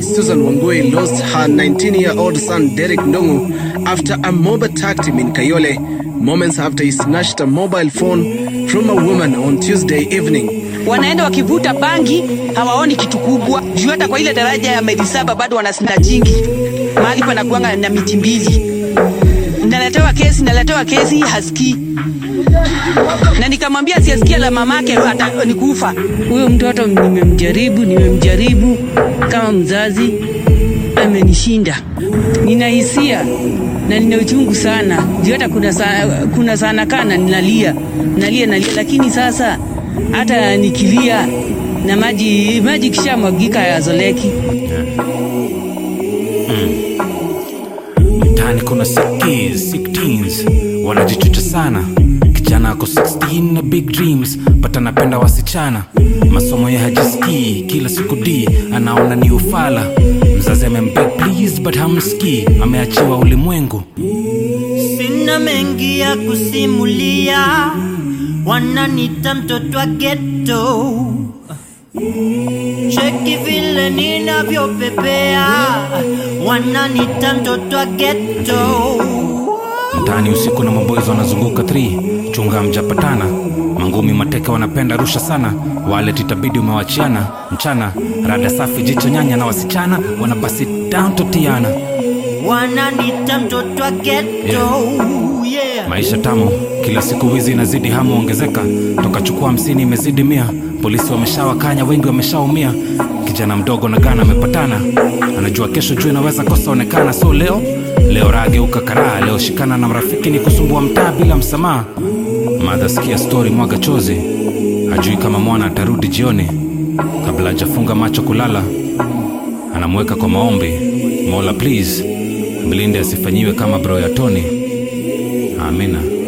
Susan Wangui lost her 19-year-old son Derek Ndongo after a mob attacked him in Kayole moments after he snatched a mobile phone from a woman on Tuesday evening. wanaenda wakivuta bangi, hawaoni kitu kubwa juu. Hata kwa ile daraja ya maili saba bado wanasnajingi mahali panakuanga na miti mbili. Naletewa kesi, naletewa kesi, hasikii na nikamwambia asiyesikia la mamake hata nikufa. Huyo mtoto nimemjaribu, nimemjaribu kama mzazi, amenishinda. Nina hisia na nina uchungu sana juu hata kuna, sa, kuna sana kana ninalia nalia nalia, lakini sasa hata nikilia na maji maji kishamwagika yazoleki. mtaani kuna sickies, sick teens wanajichucha sana kijana ako 16 na big dreams but anapenda wasichana masomo ya hajisikii kila siku d anaona ni ufala mzazi amembeg please but hamsikii ameachiwa ulimwengu Sina mengi ya kusimulia, wananita mtoto wa ghetto. Cheki vile ninavyopepea, wananita mtoto wa ghetto. mtaani usiku na maboys wanazunguka 3 chunga mjapatana mangumi mateka wanapenda rusha sana wale titabidi umewachiana mchana rada safi jicho nyanya na wasichana wanabasi down totiana Wananita mtoto wa ghetto. Yeah. maisha tamu kila siku wizi inazidi hamu ongezeka toka chukua hamsini imezidi mia polisi wameshawakanya wengi wameshaumia kijana mdogo na gana amepatana anajua kesho juu inaweza kosa onekana so leo leo rageuka karaa leo shikana na marafiki ni kusumbua mtaa bila msamaha madha sikia stori mwaga chozi hajui kama mwana atarudi jioni kabla hajafunga macho kulala anamweka kwa maombi mola please mlinde asifanyiwe kama bro ya toni amina